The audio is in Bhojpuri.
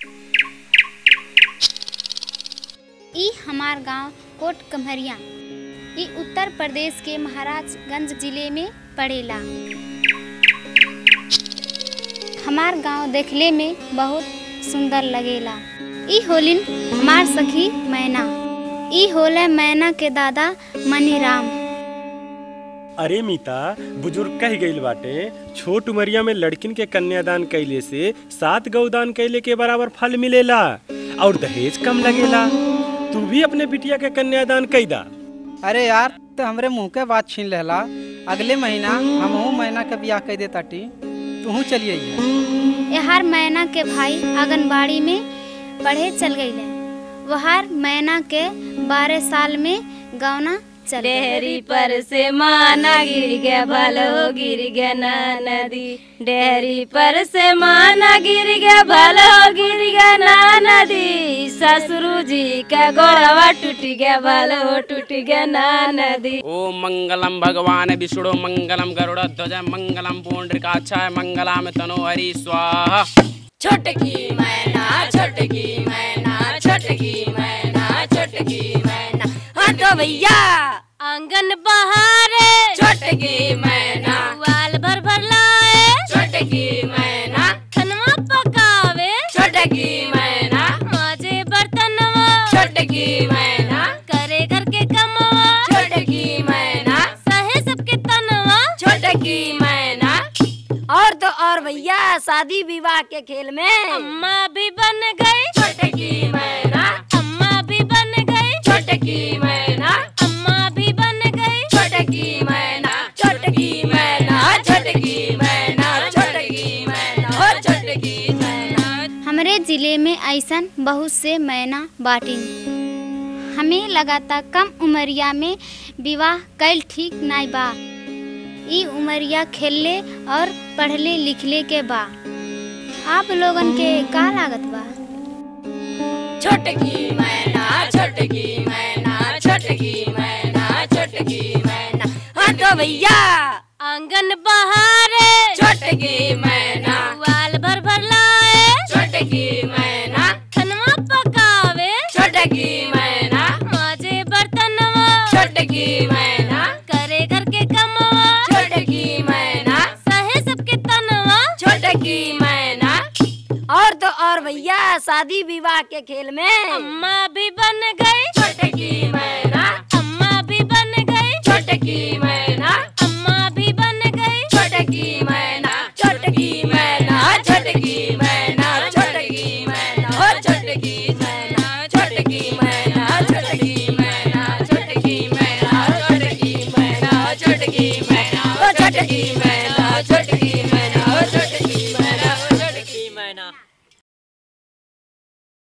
ई हमार गांव कोट कम्हरिया ई उत्तर प्रदेश के महाराजगंज जिले में पड़ेला हमार गांव देखले में बहुत सुंदर लगेला ई होलिन हमार सखी मैना ई होले मैना के दादा मनीराम अरे मीता बुजुर्ग कह गईल बाटे छोट उमरिया में लड़किन के कन्यादान कैले से सात गौदान कैले के बराबर फल मिलेला और दहेज कम लगेला तू भी अपने बिटिया के कन्यादान कैदा अरे यार तो हमरे मुंह के बात छीन लेला अगले महीना हमहू महीना के बियाह कह दे ताटी तूहू चलिए यहार मैना के भाई आंगनबाड़ी में पढ़े चल गईले वहार मैना के बारह साल में गौना चल गए। डेहरी पर से माना गिर गया भलो गिर गया ना नदी डेहरी पर से माना गिर गया भलो गिर गया ना नदी ससुरु जी का गोड़वा टूट गया भलो टूट गया ना नदी ओम मंगलम भगवान विष्णु मंगलम गरुड़ ध्वज मंगलम पुंडरीकाक्षाय मंगलाम तनो हरि स्वाहा छोटकी मैना छोटकी मैना छोटकी मैना छोटकी मैना हटो भैया आंगन बहारे छोटकी मैना वाल भर भर लाए छोटकी मैना खनवा पकावे छोटकी मैना माजे बर्तनवा छोटकी मैना करे घर के कमवा छोटकी मैना सहे सबके तनवा छोटकी मैना और तो और भैया शादी विवाह के खेल में अम्मा भी बन गई छोटकी मैना अम्मा भी बन गई छोटकी मैना अम्मा भी बन गई छोटकी मैना छोटकी मैना छोटकी मैना छोटकी मैना और छोटकी मैना हमरे जिले में ऐसन बहुत से मैना बाटिन हमें लगाता कम उमरिया में विवाह कैल ठीक नाई बा ई उमरिया खेलले और पढ़ले लिखले के बा आप लोगन के का लागत बा छोटकी मैना छोटकी मैना छोटकी मैना छोटकी मैना हटो भैया आंगन बहारे छोटकी मैना वाल भर भर लाए छोटकी मैना खनवा पकावे छोटकी मैना माजे बर्तनवा छोटकी मैना करे घर के कमवा छोटकी मैना सहे सबके तनवा छोटकी मैना और तो और भैया शादी विवाह के खेल में अम्मा भी बन गई छोटकी मैना अम्मा भी बन गई छोटकी मैना अम्मा भी बन गई छोटकी मैना छोटकी मैना छोटकी मैना छोटकी मैना और छोटकी मैना छोटकी मैना छोटकी मैना छोटकी मैना छोटकी मैना छोटकी मैना छोटकी मैना